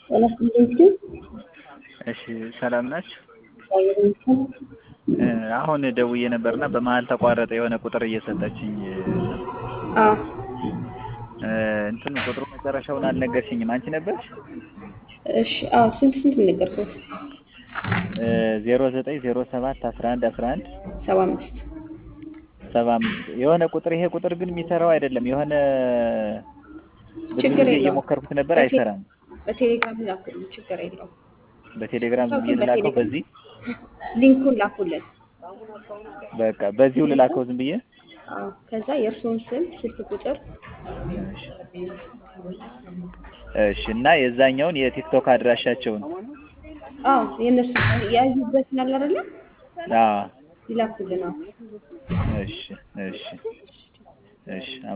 ኃላፊነቱ እሺ ሰላም ናችሁ? እግዚአብሔር ይመስገን። እ አሁን ደውዬ ነበርና በመሀል ተቋረጠ የሆነ ቁጥር እየሰጠችኝ አዎ እ እንትኑ ቁጥሩ መጨረሻውን አልነገርሽኝም። አንቺ ነበርሽ? እሺ አዎ ስንት ስንት ነገርኩት? እ ዜሮ ዘጠኝ ዜሮ ሰባት አስራ አንድ አስራ አንድ ሰባ አምስት ሰባ አምስት የሆነ ቁጥር ይሄ ቁጥር ግን የሚሰራው አይደለም። የሆነ ብዙ ችግር ጊዜ የለውም። እየሞከርኩት ነበር በቴ- አይሰራም። በቴሌግራም ላኩልን፣ ችግር የለውም። በቴሌግራም ሰው ዝም ብዬ ግን ልላከው በቴሌግራም በዚህ ሊንኩን ላኩልን። በቃ በዚሁ ልላከው ዝም ብዬ አዎ ከዛ የእርስዎን ስም፣ ስልክ ቁጥር እሺ እሺ እና የዛኛውን የቲክቶክ አድራሻቸውን አዎ የእነሱ ያዩበትን አለ አይደለ አዎ ይላኩልን። አዎ እሺ እሺ እሺ